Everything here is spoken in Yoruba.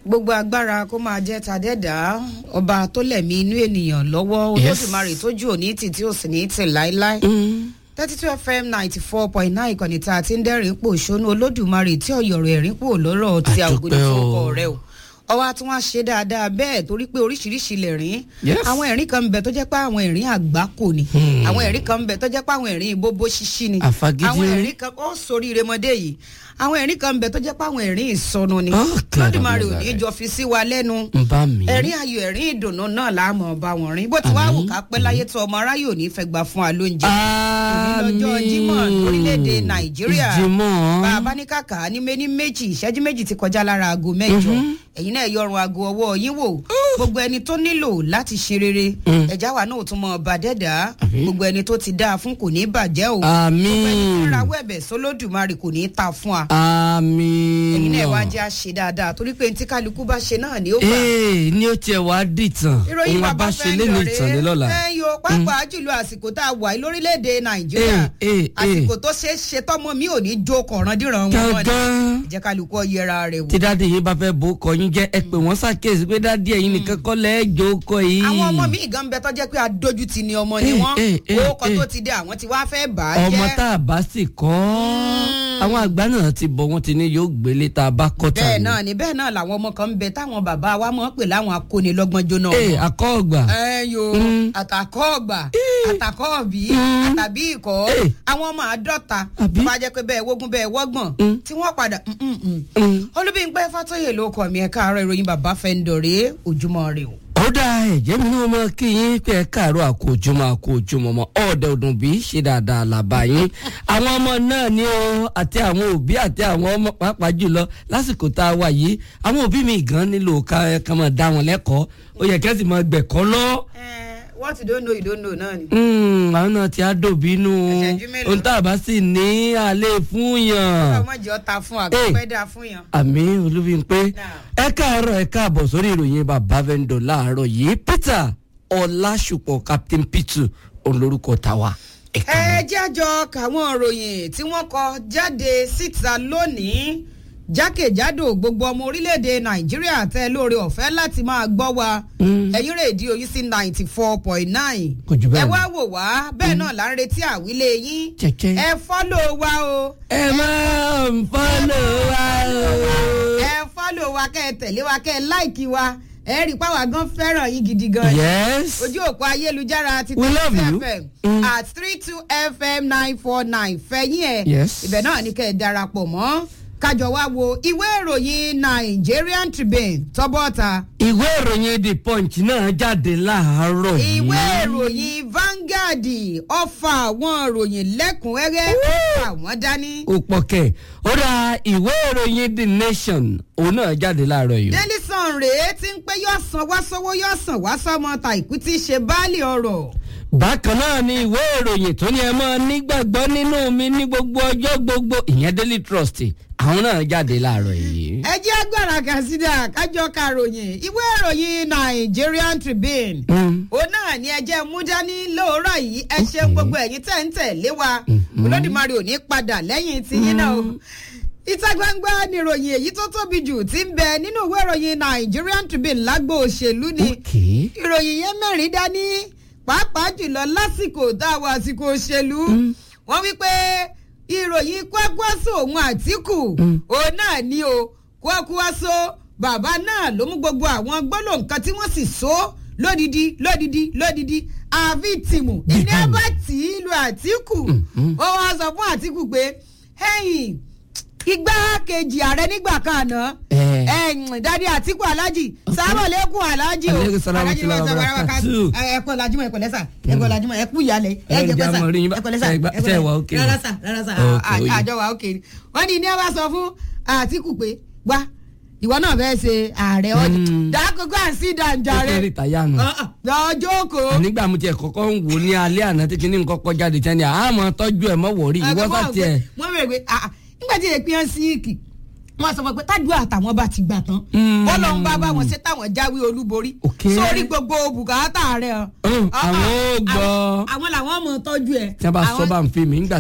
gbogbo agbára kó máa jẹ́ tàdẹ́dá ọba tó lẹ̀mí inú ènìyàn lọ́wọ́ Yes. olódùmarè tójú òní tì tí ò sì ní tì láéláé thirty two fm ninety four point nine ìkànnì tá a ti ń dẹ́rìn pò ṣónú olódùmarè tí ọ̀yọ̀rọ̀ ẹ̀rín pò lọ́rọ̀ tí a ò gbé ní Àdúpẹ́ o. fọ́kọ rẹ o ọwọ́ a tún wá ṣe dáadáa bẹ́ẹ̀ torí pé oríṣiríṣi lẹ̀rín Yes. àwọn ẹ̀rín kan ń bẹ tó jẹ́ pé àwọn ẹ̀rín àgbákò ni Hmm. àwọn ẹ̀rín kan ń bẹ tó jẹ́ pé àwọn ẹ̀rín bóbó ṣíṣí ni Àfagídí àwọn ẹ̀rín. ẹ̀rín kan ó sórí remọdé yìí àwọn ẹ̀rín kan ń bẹ tó jẹ́ pé àwọn ẹ̀rín ìsọnu ni Ah, lọ́dùmarè ò ní kàràmọ́lá. jọ fi sí wa lẹ́nu ń bá mi. ẹ̀rín ayọ̀ ẹ̀rín ìdùnnú náà láàmú ọba wọn rìn bó ti wá wò ká pẹ́ láyé tó ọmọ aráyè ò ní fẹ́ gbà fún wa lóúnjẹ òní lọ́jọ́ Jímọ̀ lórílẹ̀‐èdè Nàìjíríà ìjìmọ̀. bá a bá ní kàkà ní méní méjì ìṣẹ́jú méjì ti kọjá lára aago mẹ́jọ ẹ̀yin náà yọrùn aago ọwọ́ yín wò gbogbo ẹni tó nílò láti ṣe rere Mm. ẹ̀já wa náà ò tún mọ ọba dẹ́dà Àmín. gbogbo ẹni tó ti dáa fún kò ní bàjẹ́ o gbogbo ẹni tí ń àmín. rawọ́ ẹ̀bẹ̀ sólódùmarè kò ní ta fún wa àmín. ẹ̀yin náà wá jẹ́ àṣe dáadáa torí pé ntí kálukú bá ṣe náà ni ó gbà ee ní ó tiẹ̀ wá dìtàn ìròyìn òun bàbá bá ṣe lé ní ìtàn ní lọ́la. ẹ yo pàápàá jùlọ àsìkò tá a wà yìí lórílẹ̀‐èdè nàìjíríà Eh, eh, eh. àsìkò tó ṣeé ṣe tọmọ mi ò ní jó kọ̀ọ̀ràn díran wọn mọ́ ni gángan jẹ́ kálukú ọ yẹra rẹ̀ wò. tí dáàdi yìí bá fẹ́ bó kọ yín jẹ́ ẹ pé wọ́n ṣàkíyèsí pé dáàdi ẹ̀yin nìkan kọ́ lẹ́ jò kọ yìí. àwọn ọmọ mi gan bẹ tó jẹ́ pé adójútì ni ọmọ ni Eh, wọ́n eh, eh, owó kan eh. tó ti dé àwọn tí wàá fẹ́ bà á ọmọ jẹ́ tá a bá sì kọ́ àwọn àgbà náà ti bọ̀ wọ́n ti ní yóò gbélé tá a bá kọ́ tà bẹ́ẹ̀ ní. náà ni bẹ́ẹ̀ náà làwọn ọmọ kan ń bẹ táwọn bàbá wa mọ̀ pé láwọn akónilọ́gbọ́n jóná ee ọmọ. akọ́ ọgbà. ẹ yo Mm. àtàkọ́ ọgbà àtàkọ́ ọ̀bí Mm. àtàbí ikọ̀ Eh. àwọn ọmọ àádọ́ta Àbí? tó bá jẹ́ pé bẹ́ẹ̀ wógún bẹ́ẹ̀ wọ́gbọ̀n Mm. tí wọ́n padà mm, mm, mm. Mm. olúbíńpẹ́ fàtọ́yè ló kọ̀ mí ẹ̀ káàárọ̀ ìròyìn bàbá fẹ́ ń dọ̀rẹ́ ojúmọ́ rẹ o. ó dá ẹ̀jẹ̀ mi náà mọ kí yín pé ẹ káàárọ̀ àkójúmọ́ àkójúmọ́ mọ́ ọ̀dẹ̀ ọdún bí ṣe dáadáa làbá yín àwọn ọmọ náà ni ó àti àwọn òbí àti àwọn ọmọ pàápàá jùlọ lásìkò tá a wà yìí àwọn òbí mi gan nílò ká ká máa dá wọn lẹ́kọ̀ọ́ ó yẹ kẹ́sì máa gbẹ̀kọ́ lọ. what you don't know you don't know náà ni. Mm, àwọn náà ti á dòbí inú Ìṣẹ́jú mélòó? ohun tá a bá sì ní alẹ́ fún yàn ọmọ jẹ́ ọta fún àgbẹ̀pẹ́ dà fún yàn. àmì olúbíńpé ẹ káàárọ̀ ẹ káàbọ̀ sórí ìròyìn bàbá vendor láàárọ̀ yìí peter ọlásùpọ̀ captain pitu olórúkọ tàwa. ẹ ẹ káàárọ̀. jẹ́ àjọ káwọn ìròyìn tí wọ́n kọ jáde síta lónìí jákèjádò gbogbo ọmọ orílẹ̀-èdè nàìjíríà tẹ́ lóore ọ̀fẹ́ láti máa gbọ́ wa Mm. ẹ̀yin rédíò yìí sí ninety four point nine Kò jù bẹ́ẹ̀ ẹ lọ. wá wò wá bẹ́ẹ̀ náà là ń retí àwílé yín Kẹ̀kẹ́. ẹ fọ́lọ̀ wa o ẹ máa ń fọ́lọ̀ wa o. ẹ fọ́lọ̀ wa kẹ́ ẹ tẹ̀lé wa kẹ́ ẹ láìkí wa ẹ rí i pàwọn gan fẹ́ràn yín gidi gan ni yes. ojú òpó ayélujára ti We love you. fm Mm. at three two fm nine four nine fẹ̀yìn ẹ̀ Yes. ibẹ̀ náà ni kẹ́ ẹ darapọ̀ mọ́ kájọ wá wo ìwé ìròyìn Nigerian Tribune tọ́bọ̀ta ìwé ìròyìn the punch náà jáde láàárọ̀ yìí. ìwé ìròyìn Vanguard ọfà àwọn ìròyìn lẹ́kùnrẹ́rẹ́ àwọn dání ó pọ̀ kẹ̀ ó ra ìwé ìròyìn the nation òun náà jáde láàárọ̀ yìí. Daily Sun rèé tí ń pé yóò san wá sówó yóò san wá sọmọ tàìkú tí í ṣe báàlì ọ̀rọ̀ bákan náà ni ìwé ìròyìn tó ní ẹ máa nígbàgbọ́ nínú mi ní gbogbo ọjọ́ gbogbo ìyẹn daily trust àwọn náà jáde láàárọ̀ yìí. ẹ jẹ́ agbára kàṣídà kájọ karòyìn ìwé ìròyìn Nigerian Tribune Mm. òun náà ni ẹ jẹ́ mú dání lóòrọ̀ yìí ẹ ṣeun gbogbo ẹ̀yin tẹ̀ ń tẹ̀lé wa Olódùmarè ò ní padà lẹ́yìn tiyín náà o ìta gbangba níròyìn èyí tó tóbi jù ti ń bẹ nínú ìwé ìròyìn Nigerian Tribune lágbo òṣèlú ni okay. ìròyìn yẹn mẹ́rin dání pàápàá jùlọ lásìkò tá a wà àsìkò òṣèlú wọ́n wí pé ìròyìn kwakwaso òun àtìkù òun náà ni o kwakwaso bàbá náà ló mú gbogbo àwọn gbólóhùn kan tí wọ́n sì so lódìdí lódìdí lódìdí àfi tìmù ìní ẹ bá tì í lu àtìkù ó wá sọ fún àtìkù pé ẹ̀yìn igbákejì ààrẹ nígbà kan àná Eh. ẹ̀yìn dádì àtìkù alájì sábàlẹ́kùn alájì o Aleykum salaam wa Alájì ló sọ rahmatullahi wa wàrà wàkà- barakatuh. ẹ ẹ̀kọ́ lajúmọ̀ ẹ̀kọ́ lẹ́sà ẹ̀kọ́ lajúmọ̀ ẹ̀kú ìyálẹ̀ Ẹ ẹ̀jẹ̀ jẹ́ pẹ́sà àmọ́ rí yín bá- ẹ̀kọ́ lẹ́sà ṣe é gbá- ẹ̀kọ́ ṣe é lẹ́sà. wà okay. rárá sà rárá sà Okay, ó yé. àjọ wa òkè ni wọ́n ní ní ẹ bá sọ fún àtìkù pé wá ìwọ náà fẹ́ ṣe ààrẹ ọdún Mm. dákòókò àǹsí dàǹjà ó rẹ fẹ́ rìtáyà nù. lọ́jọ́ kò. nígbà mo tiẹ̀ kọ́kọ́ ń wò ní alẹ́ àná tí kinní nǹkan kọjá di tẹ́ni àmọ́ tọ́jú ẹ̀ mọ́ wọ̀rí ìwọ sá tiẹ̀. wọ́n bẹ̀rẹ̀ pé ah, ah, nígbà tí èpè hàn sí ìkì wọ́n sọ fún pé tádùá àtàwọn bá ti gbà tán Mm. bọ́lọ̀ ń bá bá wọn ṣe táwọn jáwé olúborí Okay. sórí gbogbo bùkátà rẹ̀ hàn. Mm, àwọn ó gbọ́. àwọn làwọn mọ̀ tọ́jú ẹ̀. tí wọ́n bá sọ Àwọn- bá ń fi mí ńgbà